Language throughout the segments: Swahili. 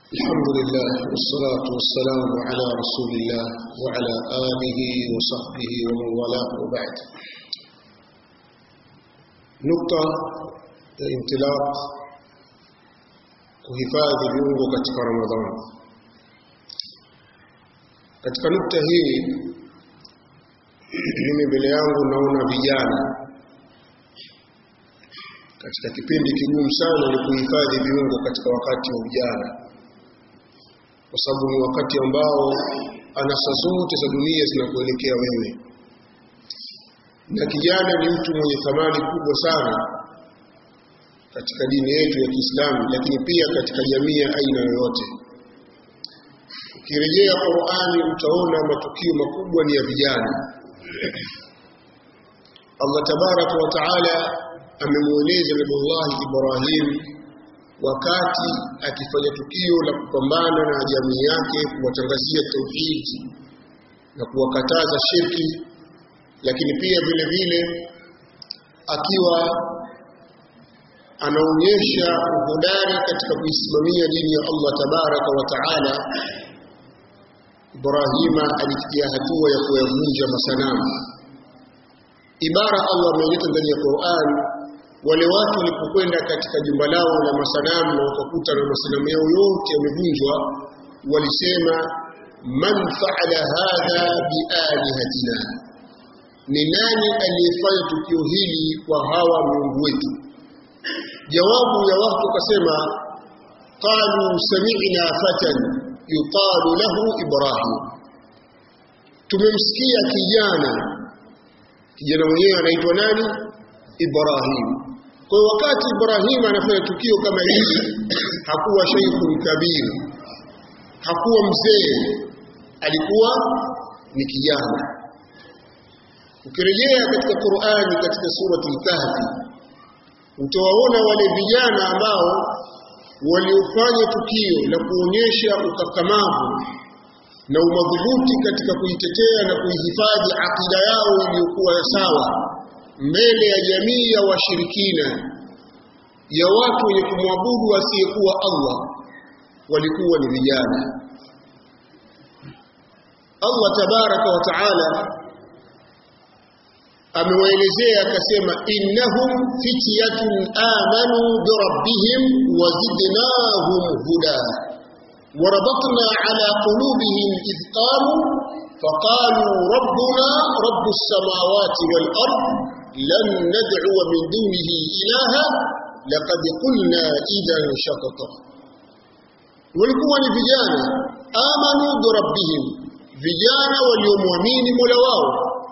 الحمد لله والصلاة والسلام على رسول الله وعلى آله وصحبه ومن والاه وبعد نقطة انطلاق kuhifadhi viungo katika Ramadhani. Katika nukta hii mimi mbele yangu naona vijana katika kipindi kigumu sana ni kuhifadhi viungo katika wakati wa ujana, kwa sababu ni wakati ambao anasa zote za dunia zinakuelekea wewe, na kijana ni mtu mwenye thamani kubwa sana katika dini yetu ya Kiislamu, lakini pia katika jamii ya aina yoyote. Ukirejea Qur'ani utaona matukio makubwa ni ya vijana. Allah tabaraka wa taala amemweleza Nabiullahi Ibrahim wakati akifanya tukio la kupambana na jamii yake, kuwatangazia tauhidi na kuwakataza shirki, lakini pia vile vile akiwa anaonyesha uhodari katika kuisimamia dini ya Allah tabaraka wa taala. Ibrahima alifikia hatua ya kuyavunja masanamu. Ibara Allah ameileta ndani ya Qur'an, wale watu walipokwenda katika jumba lao la masanamu na wakakuta na masanamu yao yote yamevunjwa, walisema man faala hadha bialihatina, ni nani aliyefanya tukio hili kwa hawa miungu wetu? Jawabu ya watu wakasema, qalu sami'na fatan yuqalu lahu Ibrahim, tumemsikia kijana. Kijana mwenyewe anaitwa nani? Ibrahim. Kwa wakati Ibrahim anafanya tukio kama hili, hakuwa sheikhun kabir, hakuwa mzee, alikuwa ni kijana. Ukirejea katika Qur'ani, katika surati al-Kahfi utawaona wale vijana ambao waliofanya tukio la kuonyesha ukakamavu na umadhubuti katika kuitetea na kuihifadhi akida yao iliyokuwa sawa mbele ya jamii ya washirikina ya watu wenye kumwabudu asiyekuwa Allah, walikuwa ni vijana. Allah tabaraka wa taala amewaelezea akasema, innahum fityatun amanu birabbihim wazidnahum huda وربطنا على قلوبهم إذ قاموا فقالوا ربنا رب السماوات والأرض لن ندعو من دونه إلها لقد قلنا إذا شططا walikuwa ni vijana amanu birabbihim, vijana waliomwamini mola wao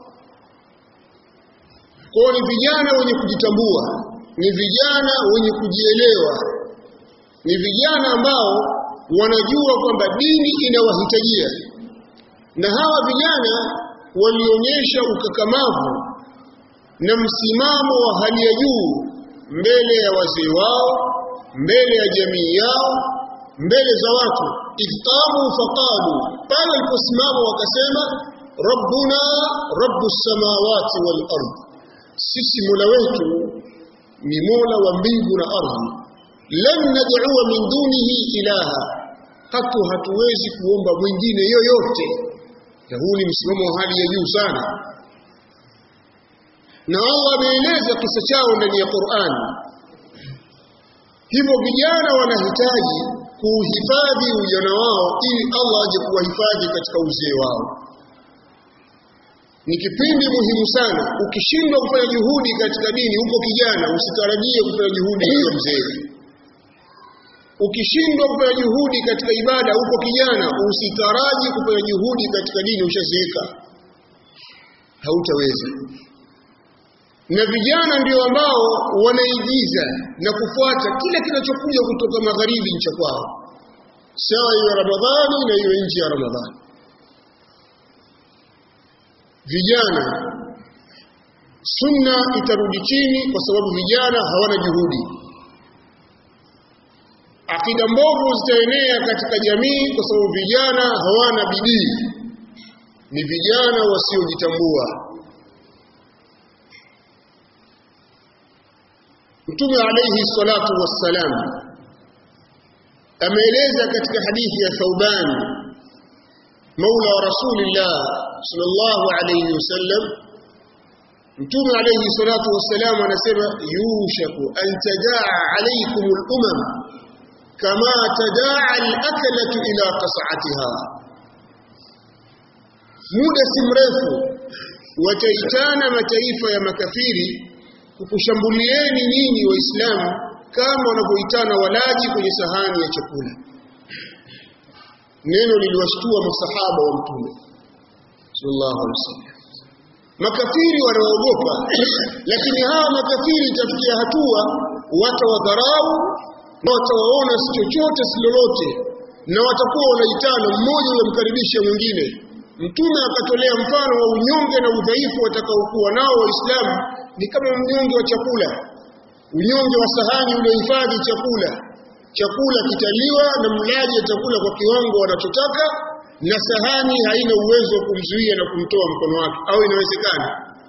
kwao ni vijana wenye kujitambua, ni vijana wenye kujielewa, ni vijana ambao wanajua kwamba dini inawahitajia. Na hawa vijana walionyesha ukakamavu na msimamo wa hali ya juu mbele ya wazee wao, mbele ya jamii yao, mbele za watu. Idqamu faqalu, pale waliposimama wakasema, rabbuna rabbu samawati wal ardh sisi mola wetu ni mola wa mbingu na ardhi. Lan nad'ua min dunihi ilaha, hatu hatuwezi kuomba mwingine yoyote. Na huu ni msimamo wa hali ya juu sana, na Allah ameeleza kisa chao ndani ya Qur'an. Hivyo vijana wanahitaji kuuhifadhi ujana wao ili Allah aje kuwahifadhi katika uzee wao ni kipindi muhimu sana. Ukishindwa kufanya juhudi katika dini huko kijana, usitarajie kufanya juhudi hiyo mzee. Ukishindwa kufanya juhudi katika ibada huko kijana, usitaraji kufanya juhudi katika dini ushazeeka, hautaweza. Na vijana ndio ambao wanaigiza na kufuata kila kinachokuja kutoka magharibi ncha kwao, sawa iwe Ramadhani na iwe nje ya Ramadhani vijana sunna itarudi chini kwa sababu vijana hawana juhudi. Akida mbovu zitaenea katika jamii kwa sababu vijana hawana bidii, ni vijana wasiojitambua. Mtume alayhi salatu wassalam ameeleza katika hadithi ya Thauban maula wa Rasulillah sallallahu alayhi wasallam Mtume alayhi salatu wassalam anasema yushaku an tadaa alaykum al-umam kama tadaa al-aklatu ila qas'atiha muda si mrefu wataitana mataifa ya makafiri kukushambulieni nyinyi waislamu kama wanavyoitana walaji kwenye sahani ya chakula neno liliwashtua masahaba wa mtume sallallahu alaihi wasallam makafiri wanaogopa lakini hawa makafiri itafikia hatua watawadharau na watawaona si chochote si lolote na watakuwa wanaitana mmoja yamkaribisha mwingine mtume akatolea mfano wa unyonge na udhaifu watakaokuwa nao waislamu ni kama mnyonge wa chakula unyonge wa sahani uliohifadhi chakula chakula kitaliwa na mlaji atakula kwa kiwango wanachotaka na sahani haina uwezo wa kumzuia na kumtoa mkono wake au inawezekana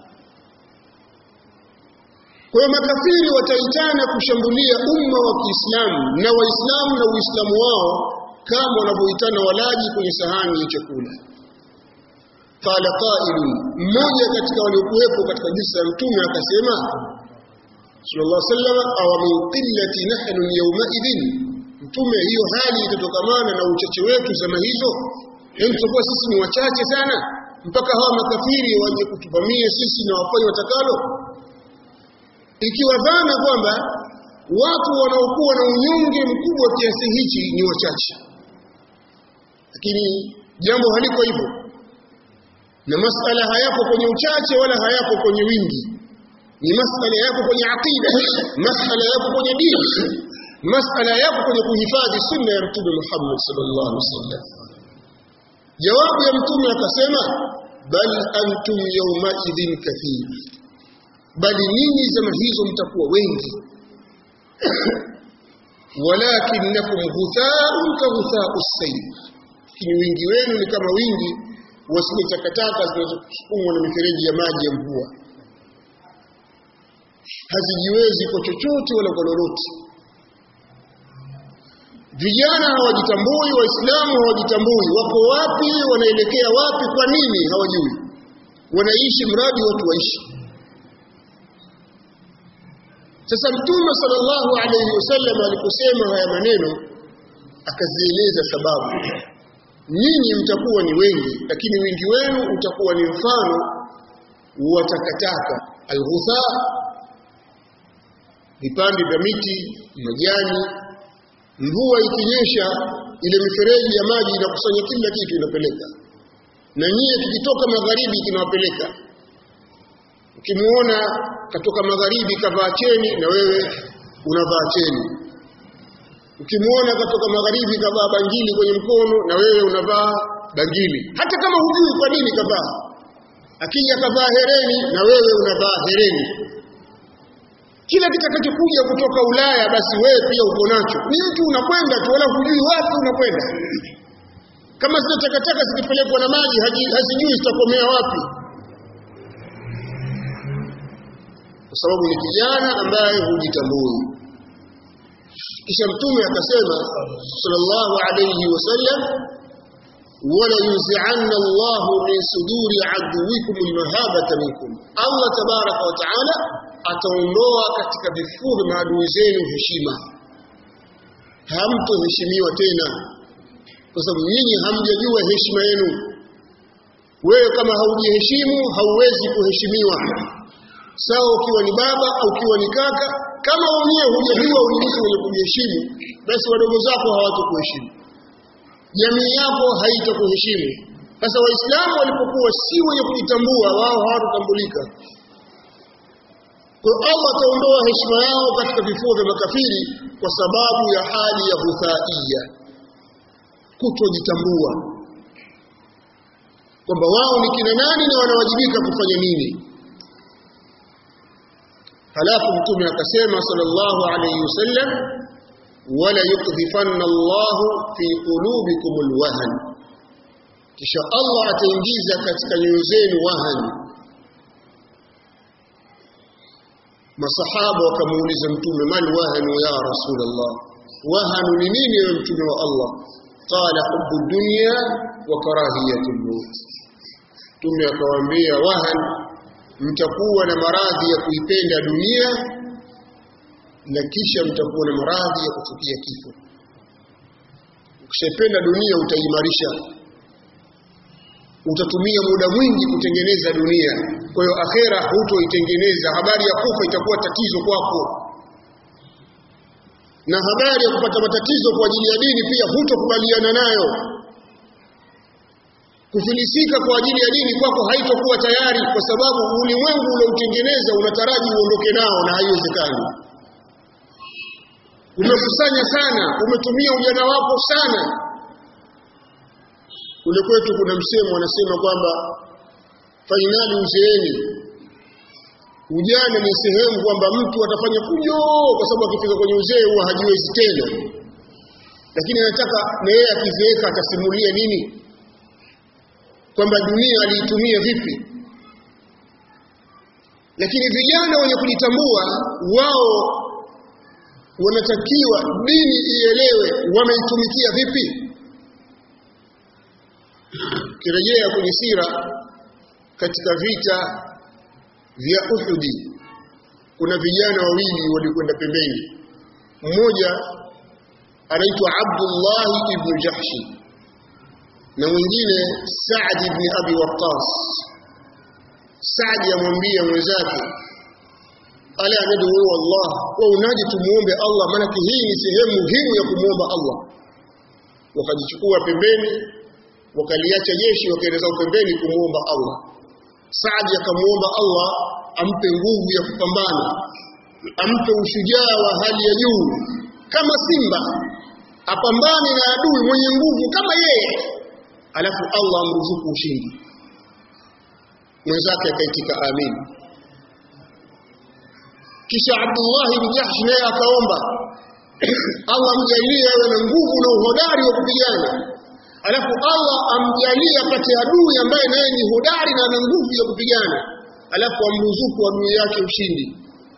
kwa hiyo makafiri wataitana kushambulia umma wa Kiislamu na Waislamu na Uislamu wao kama wanavyoitana walaji kwenye sahani ya chakula qala qailun mmoja katika waliokuwepo katika jinsi ya mtume akasema sallallahu alaihi wasallam aw min qillati nahnu yawma idhin mtume hiyo hali itatokamana na uchache wetu zama hizo yaani tutakuwa sisi ni wachache sana mpaka hawa makafiri waje kutuvamia sisi na wafanye watakalo ikiwa dhana kwamba watu wanaokuwa na unyonge mkubwa kiasi hichi ni wachache lakini jambo haliko hivyo na masala hayapo kwenye uchache wala hayapo kwenye wingi ni masala yapo kwenye aqida masala yapo kwenye dini masala yapo kwenye kuhifadhi sunna ya mtume Muhammad sallallahu alaihi wasallam jawabu ya mtume akasema bal antum yawma idhin kathir bali ninyi zama hizo mtakuwa wengi walakinnakum ghutha'un ka ghutha'u sayl lakini wingi wenu ni kama wingi wa zile takataka zinazosukumwa na mifereji ya maji ya mvua hazijiwezi kwa chochote wala kwa lolote vijana hawajitambui waislamu hawajitambui wako wapi wanaelekea wapi kwa nini hawajui wanaishi mradi watu waishi sasa mtume sallallahu alayhi wasallam aliposema haya maneno akazieleza sababu nyinyi mtakuwa ni wengi lakini wingi wenu utakuwa ni mfano wa takataka alghutha vipande vya miti majani mvua ikinyesha ile mifereji ya maji inakusanya kila kitu inapeleka na nyie tukitoka magharibi kinawapeleka ukimuona katoka magharibi kavaa cheni na wewe unavaa cheni ukimuona katoka magharibi kavaa bangili kwenye mkono na wewe unavaa bangili hata kama hujui kwa nini kavaa akija kavaa hereni na wewe unavaa hereni kila kitakachokuja kutoka Ulaya basi wewe pia uko nacho ni mtu unakwenda tu wala hujui wapi unakwenda kama zile takataka zikipelekwa na maji hazijui zitakomea wapi kwa sababu ni kijana ambaye hujitambui kisha mtume akasema sallallahu alayhi wasallam wala yunzi'anna Allahu min suduri aduwikum almahabata minkum Allah tabaraka wa taala ataondoa katika vifua vya maadui zenu heshima hamtoheshimiwa tena kwa sababu nyinyi hamjajua heshima yenu wewe kama haujiheshimu hauwezi kuheshimiwa sawa ukiwa ni baba au ukiwa ni kaka kama wenyewe hujajua ulizi wenye kujiheshimu basi wadogo zako hawatakuheshimu jamii yako haitakuheshimu sasa waislamu walipokuwa si wenye kujitambua wao hawatotambulika kwa Allah ataondoa heshima yao katika vifua vya makafiri kwa sababu ya hali ya hudhaia kutojitambua kwamba wao ni kina nani na wanawajibika kufanya nini halafu mtume akasema sallallahu alayhi wasallam wala yukdhifanna Allah fi qulubikum alwahn kisha Allah ataingiza katika nyoyo zenu wahan masahaba wakamuuliza mtume mal wahanu ya rasulullah wahanu ni nini ewe mtume wa Allah qala hubbu dunya wa karahiyatu al-maut mtume akawaambia wahan mtakuwa na maradhi ya kuipenda dunia na kisha mtakuwa na maradhi ya kuchukia kifo ukishapenda dunia utaimarisha utatumia muda mwingi kutengeneza dunia kwa hiyo akhera hutoitengeneza habari ya kufa itakuwa tatizo kwako na habari ya kupata matatizo kwa ajili ya dini pia hutokubaliana nayo kufilisika kwa ajili ya dini kwako haitokuwa tayari kwa sababu ulimwengu ulioutengeneza unataraji uondoke nao na haiwezekani umekusanya sana umetumia ujana wako sana kule kwetu kuna msemo wanasema kwamba fainali uzeeni ujana ni sehemu kwamba mtu atafanya fujo kwa sababu akifika kwenye uzee huwa hajiwezi tena lakini anataka na yeye akizeeka atasimulia nini kwamba dunia aliitumia vipi lakini vijana wenye kujitambua wao wanatakiwa dini ielewe wameitumikia vipi kirejea kwenye sira katika vita vya Uhudi kuna vijana wawili walikwenda pembeni mmoja anaitwa Abdullah ibn Jahshi na mwingine Saad ibn Abi Waqqas Saad amwambia mwenzake ala nadu Allah wa unaje tumuombe Allah maana hii ni sehemu muhimu ya kumuomba Allah wakajichukua pembeni wakaliacha jeshi wakaeleza pembeni kumuomba Allah Saad akamuomba Allah ampe nguvu ya kupambana ampe ushujaa wa hali ya juu kama simba apambane na adui mwenye nguvu kama yeye alafu Allah amruzuku ushindi mwenzake akaitika amin kisha Abdullah ibn Jahsh naye akaomba Allah amjalie awe na nguvu na uhodari wa kupigana alafu Allah amjalie apate adui ambaye naye ni hodari na ana nguvu ya kupigana alafu amruzuku adui yake ushindi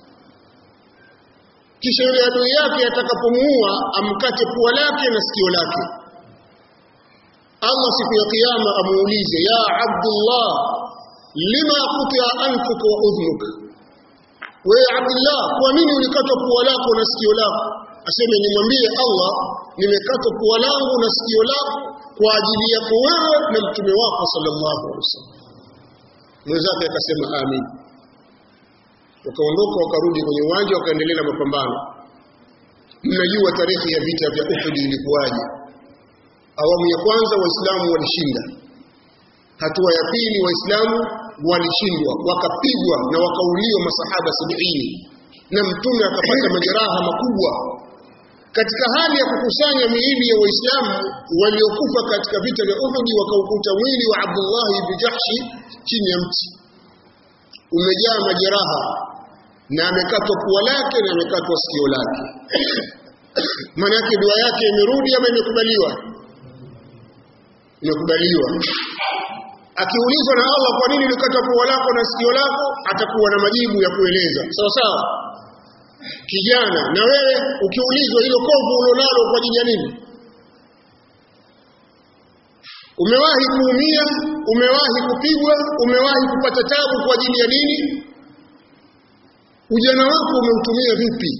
kisha yule adui yake atakapomuua amkate pua lake na sikio lake Allah siku ya kiyama amuulize ya Abdullah lima qutia anfuka wa udhnuka wewe Abdullah kwa nini ulikatwa pua lako na sikio lako aseme nimwambie Allah nimekatwa pua langu na sikio lako kwa ajili yako wewe na mtume wako sallallahu alaihi wasallam mwenzake akasema amin wakaondoka wakarudi kwenye uwanja wakaendelea na mapambano mnajua tarehe ya vita vya Uhud ilikuwaje awamu ya kwanza waislamu walishinda hatua ya pili waislamu walishindwa wakapigwa na wakauliwa masahaba sabini na mtume akapata majeraha makubwa katika hali ya kukusanya miili ya waislamu waliokufa katika vita vya Uhud wakaukuta mwili wa Abdullah ibn Jahshi chini ya mti umejaa majeraha na amekatwa pua lake na amekatwa sikio lake maana yake dua yake imerudi ama imekubaliwa imekubaliwa akiulizwa na Allah kwa nini ulikata pua lako na sikio lako atakuwa na majibu ya kueleza sawa sawa kijana na wewe ukiulizwa hilo kovu ulilonalo kwa ajili ya nini umewahi kuumia umewahi kupigwa umewahi kupata tabu kwa ajili ya nini ujana wako umeutumia vipi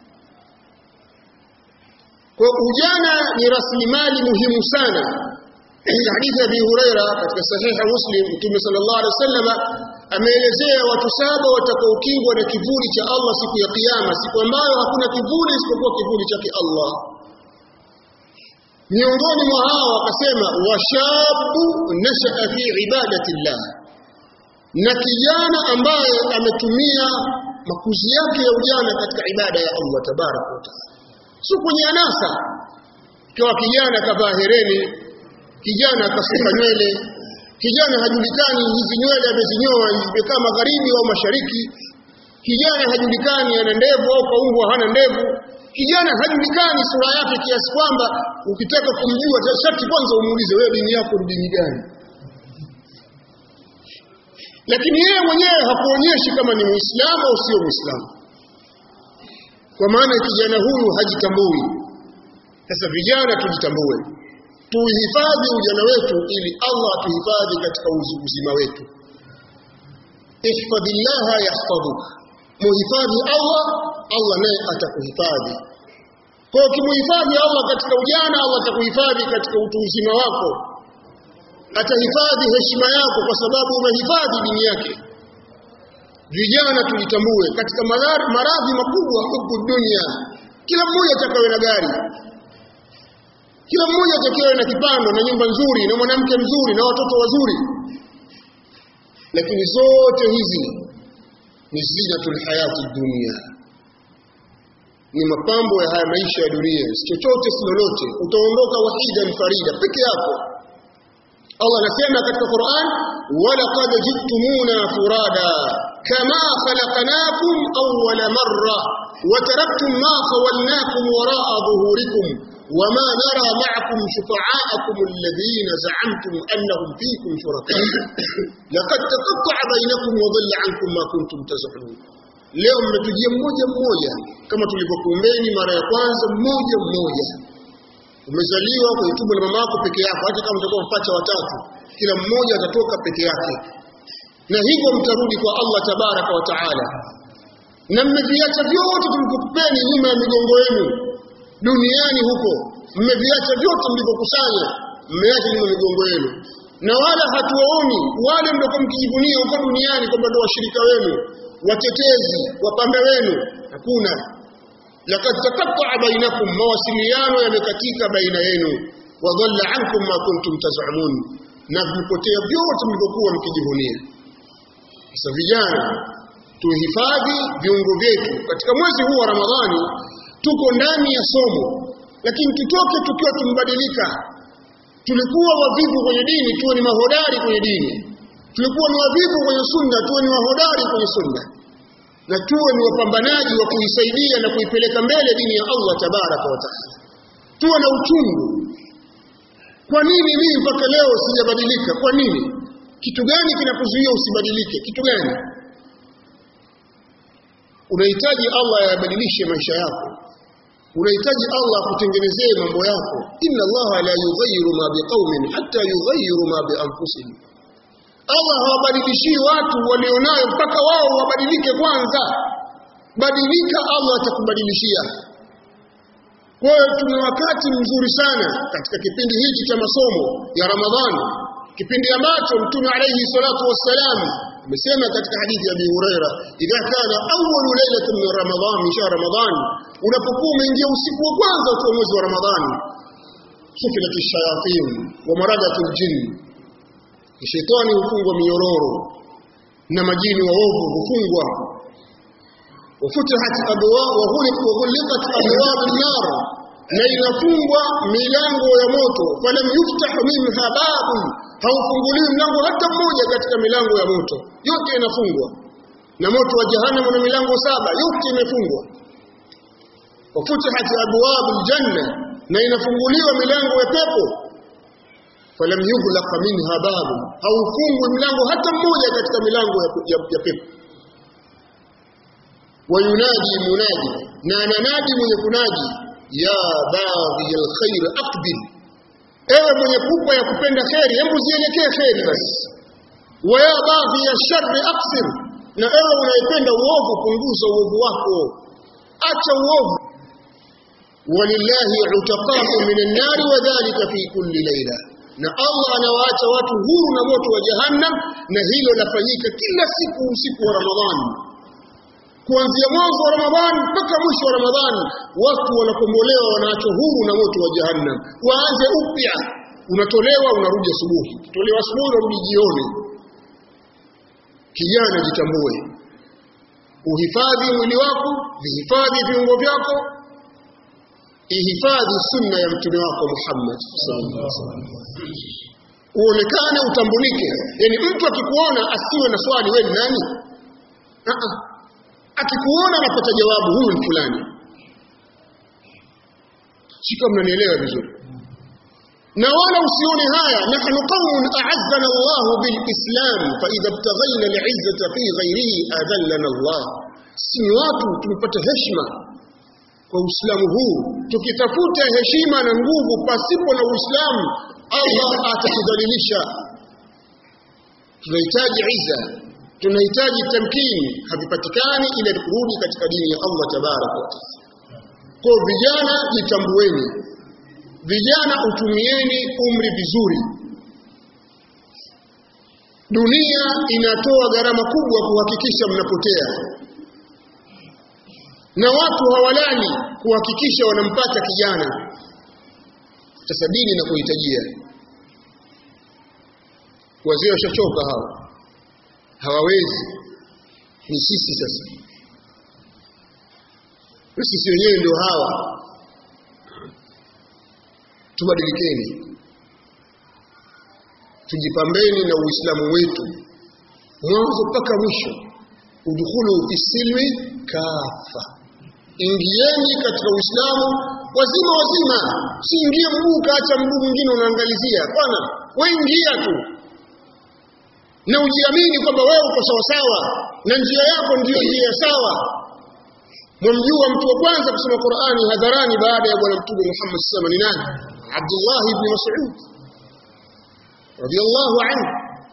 kwa ujana ni rasilimali muhimu sana katika hadithi ya Abi Huraira katika sahiha Muslim Mtume sallallahu alaihi wasallam ameelezea watu saba watakaokingwa na kivuli cha Allah siku ya kiyama siku ambayo hakuna kivuli isipokuwa kivuli chake Allah miongoni mwa hao akasema washabu nashaa fi ibadatillah na kijana ambaye ametumia makuzi yake ya ujana katika ibada ya Allah tabaraka wa taala sio kwenye anasa kwa kijana kavaa hereni kijana akasuka nywele kijana hajulikani hizi nywele amezinyoa zimekaa magharibi au mashariki kijana hajulikani ana ndevu au kaumbwa hana ndevu kijana hajulikani sura yake kiasi kwamba ukitaka kumjua sharti kwanza umuulize wewe dini yako ni dini gani lakini yeye mwenyewe hakuonyeshi kama ni muislamu au sio muislamu kwa maana kijana huyu hajitambui sasa vijana tujitambue tuhifadhi ujana wetu ili Allah atuhifadhi katika uzima wetu ihfadhillaha yahfadhuka muhifadhi Allah Allah naye atakuhifadhi kwa ukimuhifadhi Allah katika ujana Allah atakuhifadhi katika utu uzima wako atahifadhi heshima yako kwa sababu umehifadhi dini yake vijana tulitambue katika maradhi makubwa huku dunia kila mmoja atakawe na gari kila mmoja atakawe na kipando na nyumba nzuri na mwanamke mzuri na watoto wazuri lakini zote hizi ni zinatul hayati dunia ni mapambo ya haya maisha ya dunia si chochote si lolote utaondoka wahidan farida peke yako Allah anasema katika Qur'an walaqad jittumuna furada kama khalaqnakum awwala marra wa taraktum ma khawalnakum wara'a dhuhurikum وما نرى معكم شفعاءكم الذين زعمتم أنهم فيكم شركاء لقد تقطع بينكم وضل عنكم ما كنتم تزعمون leo mmetujia mmoja mmoja kama tulivyokuombeni mara ya kwanza mmoja mmoja umezaliwa kwenye tumbo la mama yako peke yako hata kama utakuwa mpacha watatu kila mmoja atatoka peke yake na hivyo mtarudi kwa Allah tabaraka wa taala na mmeviacha vyote tulikupeni nyuma ya migongo yenu duniani huko mmeviacha vyote mlivyokusanya mmeacha nyuma migongo yenu na wala hatuwaoni wale mliokuwa mkijivunia huko duniani kwamba ndio washirika wenu watetezi wapambe wenu hakuna laqad taqatta'a bainakum mawasiliano yamekatika baina yenu wa dhalla ankum ma kuntum taz'umun na vimepotea vyote mlivyokuwa mkijivunia sasa vijana tuhifadhi viungo vyetu katika mwezi huu wa Ramadhani tuko ndani ya somo lakini tutoke tukiwa tumbadilika tulikuwa wavivu kwenye dini tuwe ni mahodari kwenye dini tulikuwa ni wavivu kwenye sunna tuwe ni wahodari kwenye sunna na tuwe ni wapambanaji wa kuisaidia na kuipeleka mbele dini ya Allah tabaraka wa taala tuwe na uchungu kwa nini mimi mpaka leo sijabadilika kwa nini kitu gani kinakuzuia usibadilike kitu gani unahitaji Allah yabadilishe maisha yako unahitaji Allah akutengenezee mambo yako inna Allah la yughayyiru ma biqaumin hatta yughayyiru ma bi anfusihim Allah hawabadilishii watu walionayo mpaka wao wabadilike kwanza badilika Allah atakubadilishia kwa hiyo tuna wakati mzuri sana katika kipindi hiki cha masomo ya Ramadhani kipindi ambacho mtume alayhi salatu wassalam amesema katika hadithi ya Abi Huraira idha kana awwalu lailatin min Ramadhan min shahr Ramadhan unapokuwa umeingia usiku wa kwanza wa mwezi wa Ramadhani sufilat ash-shayatin wa maradat al-jinn shetani hufungwa minyororo na majini waovu hufungwa wafutihat abwa wa ghuliqat abwab an-nar na inafungwa milango ya moto falam yuftah minha babun haufunguliwi mlango hata mmoja katika milango ya moto yote inafungwa na moto wa jahannam una milango saba yote imefungwa wafutihat abwab aljanna na inafunguliwa milango ya pepo falam yughlaq minha babun haufungwi mlango hata mmoja katika milango ya, ya, ya pepo wayunadi munadi na ananadi mwenye kunadi ya baghi alkhair aqbil ewe mwenye pupa ya kupenda kheri hebu zielekee kheri basi wa ya baghi ya sharri aqsir na ewe unayependa uovu punguza uovu wako acha uovu walillahi utaqahu minan nari wa dhalika fi kulli layla na Allah anawaacha watu huru na moto wa jahannam na hilo lafanyika kila siku usiku wa Ramadhani kuanzia mwanzo wa Ramadhani mpaka mwisho wa Ramadhani watu wanakombolewa wanaachwa huru na moto wa jahannam waanze upya unatolewa unarudi asubuhi tolewa asubuhi unarudi jioni kijana jitambue uhifadhi mwili wako vihifadhi viungo vyako ihifadhi sunna ya mtume wako Muhammad sallallahu alaihi wasallam uonekane utambulike yani mtu akikuona asiwe na swali wewe ni nani uh -uh akikuona anapata jawabu huyu ni fulani sika mnanielewa vizuri na wala usione haya nahnu qaumun a'azzana Allah bilislam fa idha ibtaghayna al'izzata fi ghayrihi adallana Allah si watu tumepata heshima kwa Uislamu huu tukitafuta heshima na nguvu pasipo na Uislamu Allah atatudhalilisha tunahitaji iza tunahitaji tamkini havipatikani ila kurudi katika dini ya Allah tabaraka wa taala kwa vijana jitambueni vijana utumieni umri vizuri dunia inatoa gharama kubwa kuhakikisha mnapotea na watu hawalali kuhakikisha wanampata kijana sasa dini na kuhitajia wazee washachoka hawa hawawezi ni sisi sasa na sisi wenyewe ndio hawa tubadilikeni tujipambeni na uislamu wetu mwanzo mpaka mwisho udkhulu fi silmi kafa ingieni katika uislamu wazima wazima siingie mguu kaacha mguu mwingine unaangalizia bwana we ingia tu na ujiamini kwamba wewe uko sawasawa na njia yako ndiyo njia sawa mwamjua mtu wa kwanza kusoma Qur'ani hadharani baada ya bwana mtume Muhammad sallallahu alaihi wasallam ni nani Abdullah ibn Mas'ud radiyallahu anhu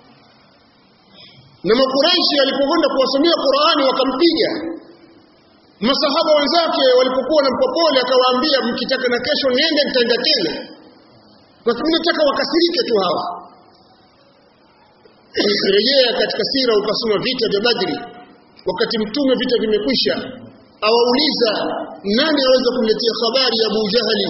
na makuraishi alipokwenda kuwasomea Qur'ani wakampiga masahaba wenzake walipokuwa na mpopole akawaambia mkitaka na kesho niende nitaenda tena kwa sababu nataka wakasirike tu hawa rejea katika sira ukasoma vita vya Badri wakati mtume vita vimekwisha awauliza nani aweza kumletea habari ya Abu Jahali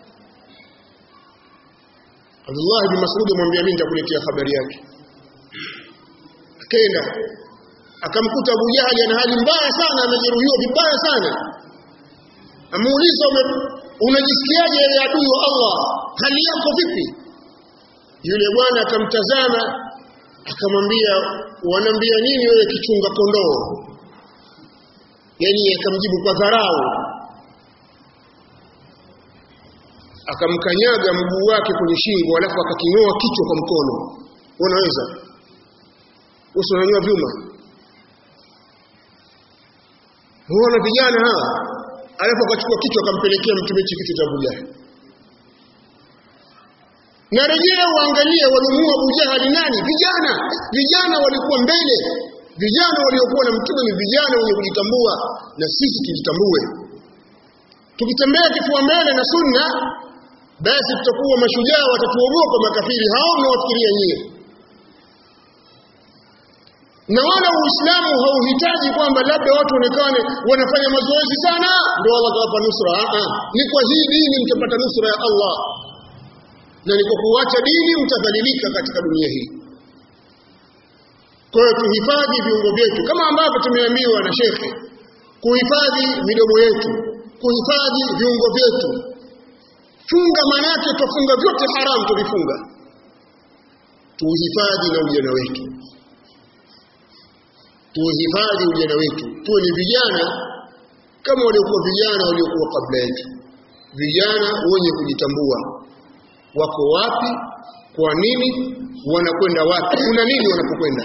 Abdullah ibn Mas'ud amwambia mimi nitakuletea habari yake akaenda akamkuta Abu Jahali ana hali mbaya sana amejeruhiwa vibaya sana amuuliza unajisikiaje ewe adui wa Allah hali yako vipi yule bwana akamtazama akamwambia wanambia nini wewe kichunga kondoo yani akamjibu kwa dharau akamkanyaga mguu wake kwenye shingo alafu akaking'oa kichwa kwa mkono unaweza uso unanyua vyuma huona vijana hawa alafu akachukua kichwa akampelekea mtume hichi kichwa cha Abu Jahal na rejea uangalie walimuua Abu Jahal nani vijana vijana walikuwa mbele vijana waliokuwa na mtume ni vijana wenye kujitambua na sisi tujitambue tukitembea kifua mbele na sunna basi tutakuwa mashujaa watatuogopa makafiri hao mnawafikiria nyie na wala uislamu hauhitaji kwamba labda watu onekane wanafanya mazoezi sana ndio Allah atawapa nusra a ni kwa hii dini mtapata nusra ya Allah na ni kwa kuacha dini mtadhalilika katika dunia hii kwa hiyo tuhifadhi viungo vyetu kama ambavyo tumeambiwa na shekhe kuhifadhi midomo yetu kuhifadhi viungo vyetu funga manake tufunga vyote haramu tuvifunga tuhifadhi na ujana wetu tuhifadhi ujana wetu tuwe ni vijana kama waliokuwa vijana waliokuwa kabla yetu vijana wenye kujitambua wako wapi kwa nini wanakwenda wapi kuna nini wanapokwenda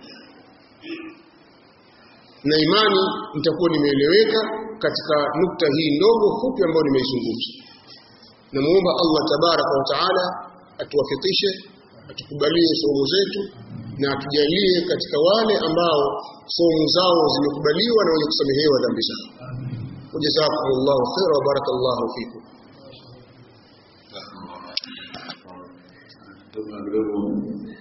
na imani nitakuwa nimeeleweka katika nukta hii ndogo fupi ambayo nimeizungumza namuomba Allah tabaraka wa taala atuwafikishe atukubalie somo zetu na atujalie katika wale ambao somo zao zimekubaliwa na wenye kusamehewa dhambi zao wajazakumullahu khaira wa barakallahu fikum Tuna